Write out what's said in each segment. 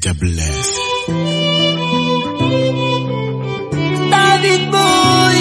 double S. David boy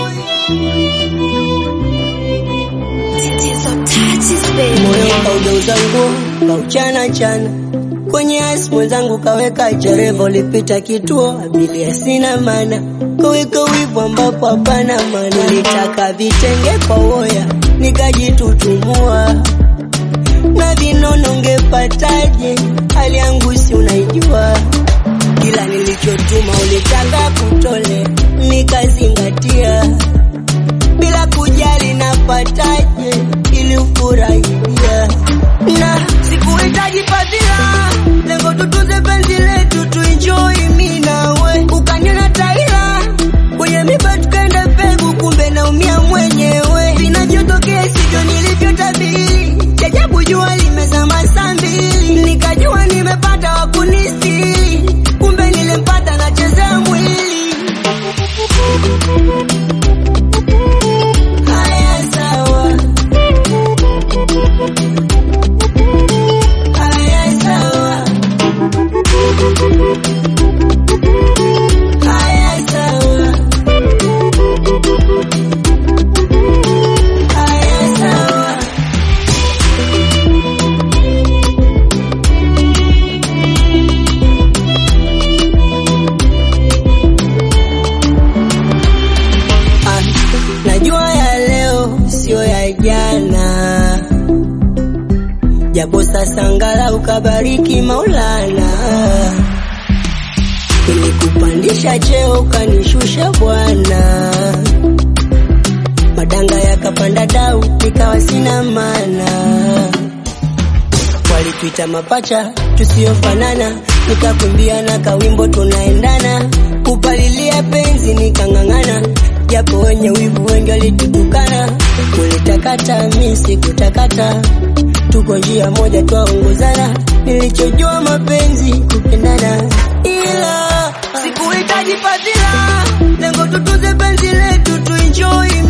moyo kaugeuza nguo kauchana chana kwenye asi mwenzangu kaweka cherevo lipita kituo abiria sina mana kaweka wivu ambapo hapana mana nilitaka vitenge kwa woya nikajitutumua na vinono ngepataje hali yangu si unaijua kila nilichotuma ulitaka kutole nikazingatia bila kujali napataje ili ufurahia na sikuhitaji fadhila lengo tutuze penzi letu tuenjoy mi nawe ukanyona taila kwenye miba tukaenda mbegu kumbe naumia mwenyewe vinachotokea sivyo nilivyotabiri jajabu jua limezama saa mbili nikajua nimepata wakunistiri kumbe nilempata nachezea mwili haya sawa haya sawa haya sawa haya sawa Ah, najua ya leo sio ya jana, japo sasa ngala ukabariki Maulana, ilikupandisha cheo ukanishusha Bwana, madanga yakapanda dau nikawa sina maana walituita mapacha tusiyofanana, nikakumbia na kawimbo tunaendana, kupalilia penzi nikang'ang'ana, japo wenye wivu wengi walitutukana, ulitakata mi sikutakata, tuko njia moja twaongozana, nilichojua mapenzi kupendana, ila sikuhitaji fadhila, lengo tutuze penzi letu tuenjoy